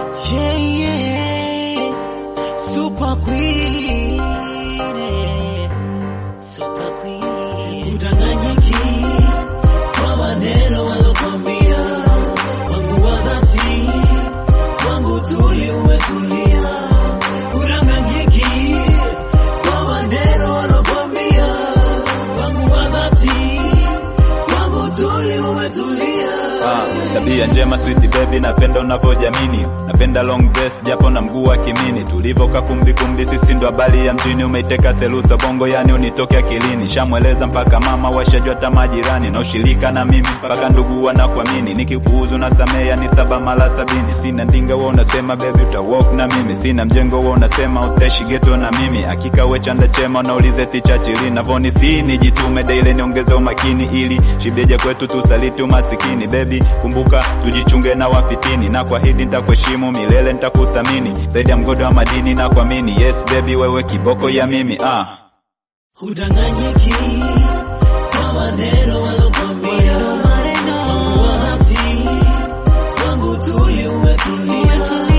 Yeah, yeah. Super queen. eh. Super queen. Udanganyiki kwa maneno walokwambia, wangu wa dhati, wangu tuli umetulia. Udanganyiki kwa maneno walokwambia, wangu wa dhati, wangu tuli umetulia. Ah, tabia njema sweet baby, napenda unavyojamini, napenda long dress japo na mguu wa kimini, tulivoka kumbi kumbi, sisi ndo habari ya mjini, umeiteka theluza bongo, yani unitoke akilini, shamweleza mpaka mama, washajua hata majirani, na ushirika na mimi mpaka ndugu wanakuamini, nikikuuzu na samea ni saba mara sabini, sina ndinga wewe unasema baby uta walk na mimi, sina mjengo wewe unasema uteshi geto na mimi, hakika we chanda chema, unaulize ticha chili, navoni si nijitume daily, niongeze umakini ili shibeja kwetu tusaliti umasikini, baby kumbuka tujichunge na wafitini, na kuahidi nitakuheshimu milele, nitakuthamini zaidi ya mgodo wa madini na kuamini. Yes baby, wewe kiboko ya mimi ah. Udanganyiki kwa maneno walokwambia, wangu wa dhati, wangu tuli umetulia.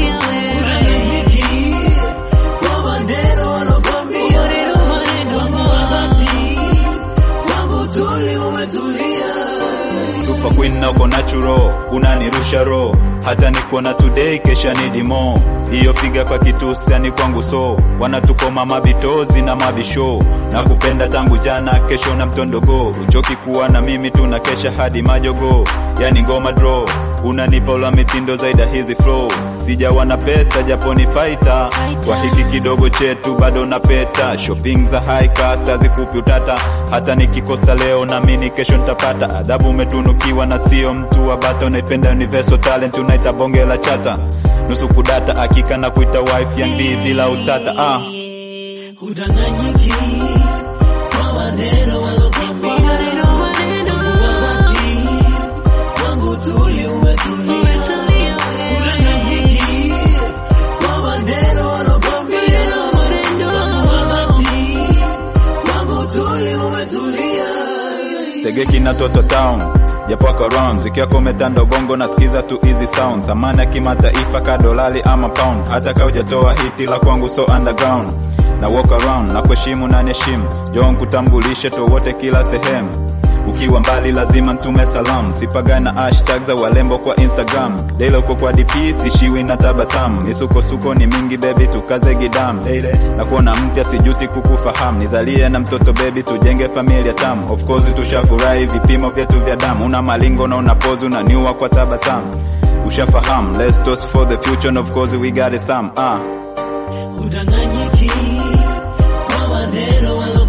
Udanganyiki kwa maneno walokwambia, wangu wa dhati, wangu tuli umetulia. Super Queen na uko natural, unanirusha roho hata nikuona today kesha ni dimo hiyo piga kwa kitusi ni kwangu so wanatukoma mabitozi na mabisho na kupenda tangu jana kesho na mtondogo uchoki kuwa na mimi tuna kesha hadi majogo yani ngoma draw unanipa ula mitindo zaida hizi flow sijawa na pesa japo ni faita kwa hiki kidogo chetu bado napeta shopping za high class hazikupi utata hata nikikosa leo naamini kesho nitapata adhabu umetunukiwa na sio mtu wa bata unaipenda universal talent unaita bonge la chata nusu kudata hakika na kuita wife ya mbii bila utata ah. Udanganyiki kwa maneno walokwambia, wangu wa dhati, wangu tuli umetulia. Udanganyiki kwa maneno walokwambia, wangu wa dhati, wangu tuli umetulia. Tegeki na Toto Town japo wako round zikiwa kometanda ubongo nasikiza tu easy sound thamani ya kimataifa ka dolari ama pound hata ka hujatoa hiti la kwangu so underground na walk around na kuheshimu na niheshimu njoo nkutambulishe towote kila sehemu ukiwa mbali lazima ntume salamu sipaga na hashtag za walembo kwa instagram daily uko kwa dp sishiwi na tabasamu misukosuko ni mingi bebi tukaze gidam na kuona mpya sijuti kukufahamu nizalie na mtoto bebi tujenge familia tamu of course tushafurahi vipimo vyetu vya damu una malingo na una pozi unaniua kwa tabasamu ushafahamu let's toast for the future and of course we got it some ah Udanganyiki kwa maneno walo